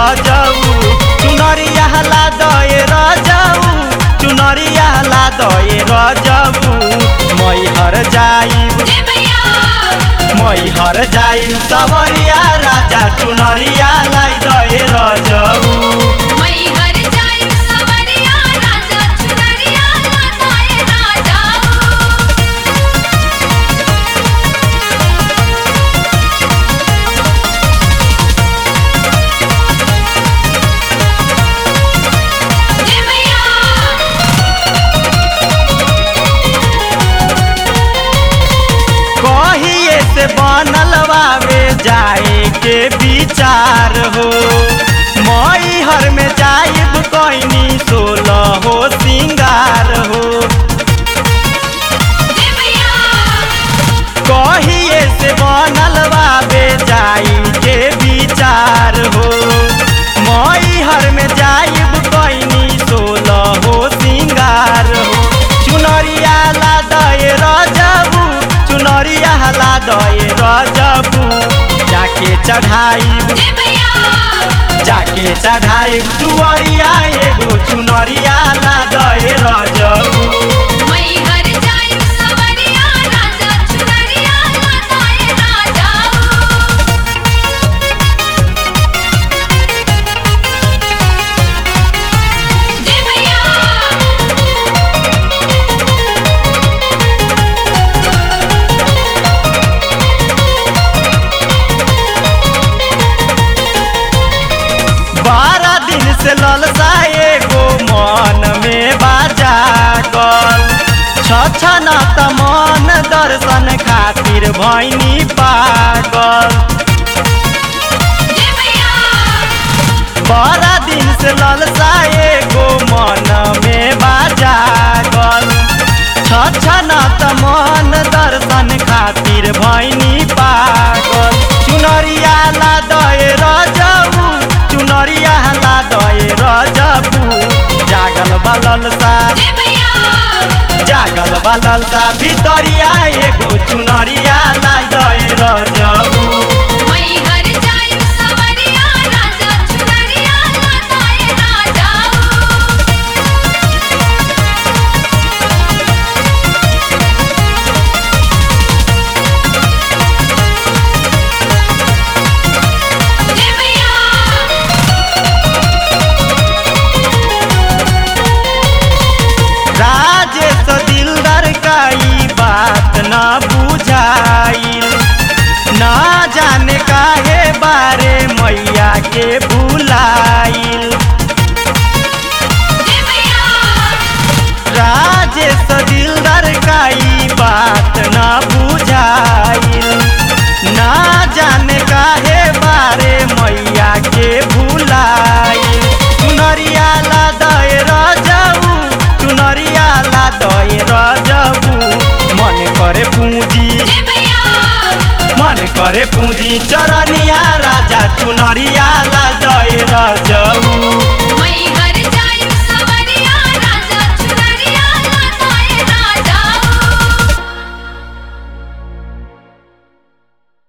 रजऊ चुनरिया ला दए रजऊ चुनरिया ला दए रजऊ मैहर जाइब जय मैया मैहर जाइब सवरिया राजा चुनरिया लाई दए रजऊ मई हर जाई सवरिया राजा चुनरिया लाताए राजा जय मैया कहिए से बनल बावे जाए के विचार हो मई हर में जाइब कैनी सोलह हो सिंगार हो जय मैया कहिए से बनल बावे जाई के विचार हो मई हर में जाइब कैनी सोलह हो सिंगार हो चुनरिया ला दए रजबू चुनरिया ला दए रजबू जाके चढ़ाइब जय मैया जाके चढ़ाइब दुआरिया एगो चुनरिया ला दए रजबू मई हर जाई सवरिया राजा चुनरिया लाताए राजा जय मैया बारह दिन से ललसा एगो मन में बाजा गल छछन त मन दर्शन खातिर भैनी पागल जय मैया बारह दिन से ललसा एगो मन में बाजा गल छछन त मन दर्शन खातिर भैनी पागल चुनरिया ला दए रजऊ चुनरिया ला दए रजबू जागल बलल सा जय मैया जागल बलल सा भितरिया एगो चुनरिया ला दए रजबू